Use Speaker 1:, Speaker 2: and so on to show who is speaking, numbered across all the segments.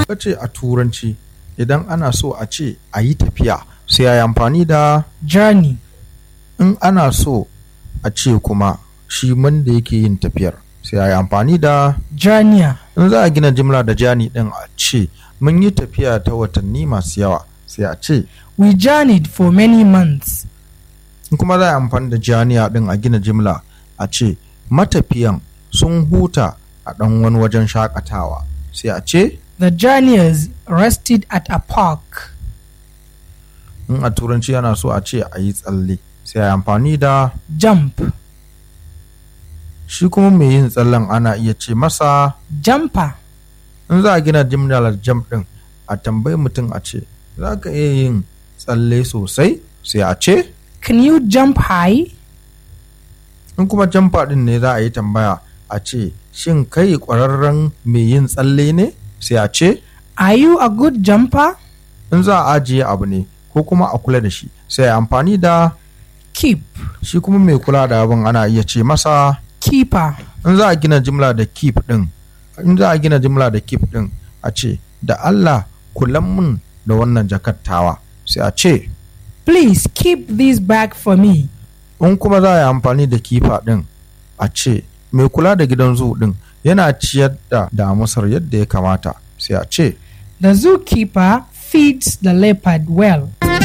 Speaker 1: ka ce a turanci idan ana so a ce a yi tafiya sai a yi amfani da
Speaker 2: journey,
Speaker 1: in ana so a ce kuma shi wanda yake yin tafiyar sai a yi amfani da
Speaker 2: journeyer,
Speaker 1: in za a gina jimla da jani din a ce mun yi tafiya ta watanni masu yawa sai a ce
Speaker 2: we journeyed for many months.
Speaker 1: in kuma za a yi amfani da janiya din a gina jimla a ce matafiyan sun huta a ɗan wani wajen shakatawa sai a ce
Speaker 2: The journeyers rested at a park.
Speaker 1: in a turanci yana so a ce a yi tsalle sai a yi amfani da
Speaker 2: Jump,
Speaker 1: shi kuma mai yin tsallen ana iya ce masa
Speaker 2: jumper,
Speaker 1: in za a gina jimlar jam din a tambayi mutum a ce za ka iya yin tsalle sosai sai a ce
Speaker 2: can you jump high?
Speaker 1: in kuma jamfa din ne za a yi tambaya a ce shin kai ƙwararren mai yin tsalle ne sai a ce
Speaker 2: Are you a good jumper?
Speaker 1: in za a ajiye abu ne ko kuma a kula da shi sai a amfani da
Speaker 2: Keep,
Speaker 1: shi kuma mai kula da abin ana iya ce masa
Speaker 2: keeper,
Speaker 1: in za a gina jimla da keep din in za a gina jimla da keep din a ce da Allah kulan mun da wannan jakattawa sai a ce
Speaker 2: please keep this bag for me.
Speaker 1: in kuma za a yi amfani da kifa din a ce mai kula da gidan zoo din yana ciyar da damusar yadda ya kamata sai a ce
Speaker 2: The zookeeper feeds the leopard well.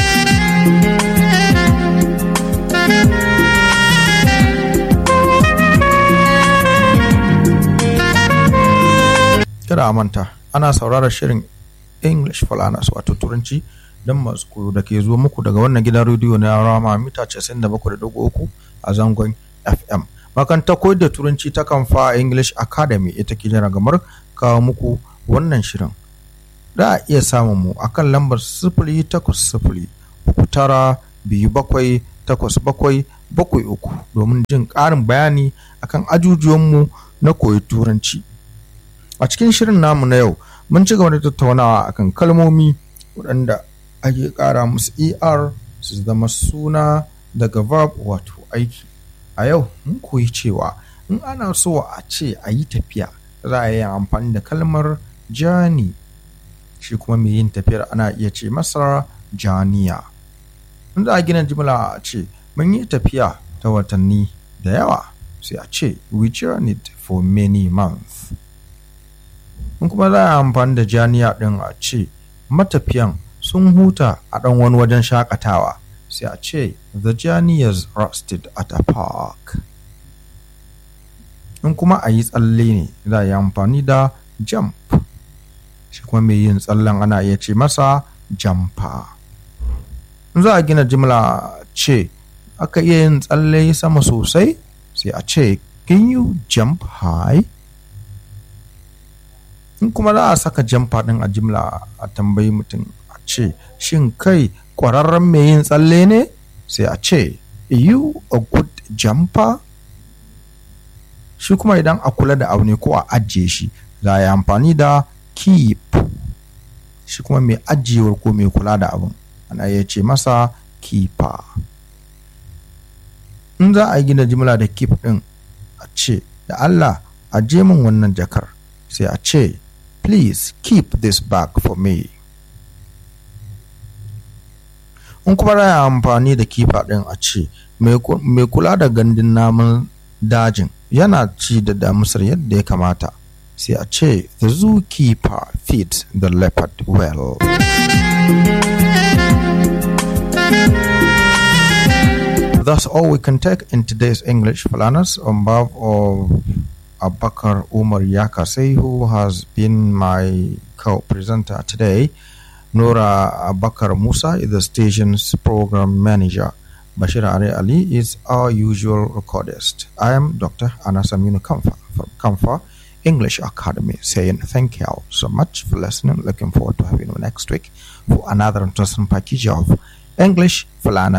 Speaker 1: kada a manta ana sauraron shirin english falanas wato turanci don masu koyo da ke zuwa muku daga wannan gidan rediyo na rama mita 97.3 a zangon fm makanta koyar da turanci ta kamfa english academy ita ke jira gamar kawo muku wannan shirin da a iya samun mu akan lambar sifili takwas sifili uku tara biyu bakwai takwas bakwai bakwai uku domin jin ƙarin bayani akan ajujuwanmu na koyi turanci a cikin shirin namu na yau mun ci gaba da tattaunawa akan kalmomi waɗanda ake ƙara musu er su zama suna daga verb wato aiki a yau mun koyi cewa in ana so a ce a yi tafiya za a yi amfani da kalmar jani shi kuma mai yin tafiyar ana iya ce masa janiya in za a gina jimla a ce mun yi tafiya ta watanni da yawa sai a ce we journeyed for many months in kuma za a amfani da janiya ɗin a ce matafiyan sun huta a ɗan wani wajen shakatawa sai a ce the journeyers rested at a park in kuma a yi tsalle ne za a yi amfani da jump shi kuma mai yin tsallen ana iya ce masa jumper in za a gina jimla ce aka iya yin tsalle sama sosai sai a ce can you jump high in kuma za a saka jamfa ɗin a jimla a tambayi mutum a ce shin kai ƙwararren mai yin tsalle ne sai a ce you a good jumper shi kuma idan a kula da abu ne ko a ajiye shi za a yi amfani da keep shi kuma mai ajiyewar ko mai kula da abin ana iya ce masa keeper in za a gina jimla da keep ɗin a ce da Allah aje min wannan jakar sai a ce please keep this bag for me in kuma za amfani da kifa ɗin a ce mai kula da gandun namun dajin yana ci da damusar yadda ya kamata sai a ce the zookeeper feeds the leopard well That's all we can take in today's English Falanas on behalf of Abakar Umar Yakase, who has been my co-presenter today. Nora Abakar Musa is the station's program manager. Bashir Ari Ali is our usual recordist. I am Dr. Anas Aminu Kamfa from Kamfa English Academy saying thank you so much for listening. Looking forward to having you next week for another interesting package of English Falana